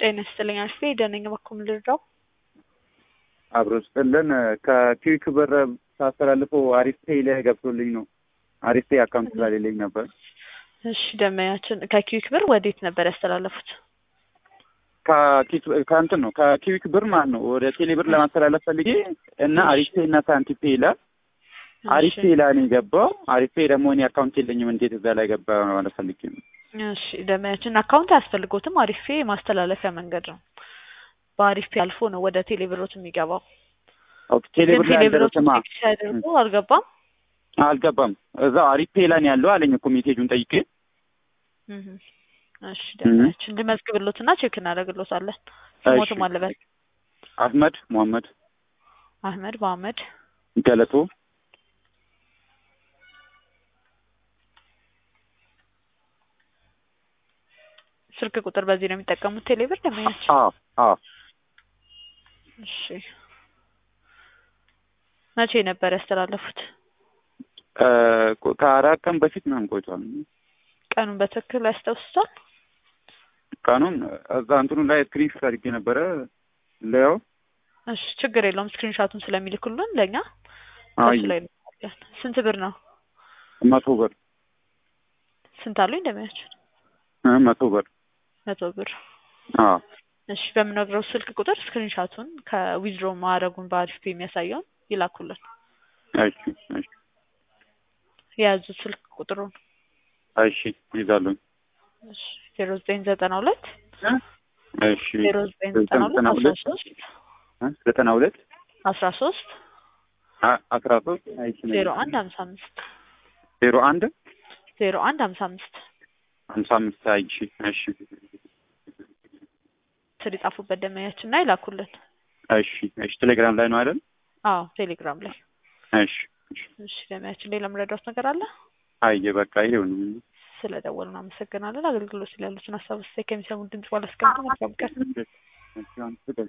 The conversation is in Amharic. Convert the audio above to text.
ጤና ይስጥልኝ አልፌ ደነኝ በኩል ልርዳው አብሮ ስጥልን ከኪዊክ ብር ሳስተላልፈው አሪፍ ፔይ ላይ ገብቶልኝ ነው። አሪፍ ፔይ አካውንት ስላሌለኝ ነበር። እሺ ደመያችን ከኪዊክ ብር ወዴት ነበር ያስተላለፉት? ከኪክ- ከእንትን ነው ከኪዊክ ብር ማለት ነው ወደ ቴሌ ብር ለማስተላለፍ ፈልጌ እና አሪፍ ፔይ እና ሳንቲ ፔይ ይላል። አሪፍ ፔይ ላይ ነው የገባው። አሪፍ ፔይ ደግሞ እኔ አካውንት የለኝም እንዴት እዛ ላይ ገባ ማለት ፈልጌ ነው። እሺ ደመያችን አካውንት አያስፈልጎትም። አሪፍ ፔ ማስተላለፊያ መንገድ ነው። በአሪፍ ፔ አልፎ ነው ወደ ቴሌ ብሮት የሚገባው። ኦኬ ቴሌ ግን ብር ላይ ቴሌ ብሮት አልደረሰማ ቼክ ሲያደርጉ አልገባም። አልገባም። እዛው አሪፍ ፔይ ላይ ነው ያለው አለኝ እኮ ሜሴጁን ጠይቄ እህ እሺ ደመያችን ልመዝግብሎትና ቼክ እናደርግሎታለን። ስሞትም እሺ። አለበት አህመድ ሙሐመድ አህመድ መሀመድ ገለቶ ስልክ ቁጥር በዚህ ነው የሚጠቀሙት ቴሌ ብር ደመያችን። አዎ አዎ እሺ መቼ ነበር ያስተላለፉት? እ ከአራት ቀን በፊት ምናምን ቆይቷል። ቀኑን በትክክል ያስታውሱታል? ቀኑን እዛ እንትኑ ላይ ስክሪንሾት አድርጌ ነበረ ለያው እሺ ችግር የለውም። ስክሪንሻቱን ስለሚልኩልን ለእኛ አይ እሱ ላይ እንልካለን። ስንት ብር ነው? መቶ ብር ስንት አሉኝ እንደሚያችን? እ መቶ ብር መቶ ብር። አዎ እሺ በምነግረው ስልክ ቁጥር ስክሪንሻቱን ከዊዝድሮ ማድረጉን በአሪፍ ፔ የሚያሳየውን ይላኩልን። እሺ እሺ የያዙት ስልክ ቁጥሩን እሺ ይዛሉኝ እሺ ዜሮ ዘጠኝ ዘጠና ሁለት እሺ ዜሮ ዘጠኝ ዘጠና ሁለት አስራ ሶስት እ ዘጠና ሁለት አስራ ሶስት አ- አስራ ሶስት እሺ ዜሮ አንድ ሀምሳ አምስት ዜሮ አንድ ዜሮ አንድ ሀምሳ አምስት ሀምሳ አምስት እሺ እሺ ስር የጻፉበት ደመያችን እና ይላኩልን። እሺ እሺ ቴሌግራም ላይ ነው አይደል? አዎ ቴሌግራም ላይ። እሺ እሺ እሺ ደመያችን ሌላ መረዳት ነገር አለ? አየ በቃ ይሄው ነው። ስለ ደወሉን አመሰግናለን። አገልግሎት ስላሉትን ሀሳብ ስታይ ከሚሰሙን ድምጽ ባላስቀምጥ መልካም ቀን። እሺ አሁን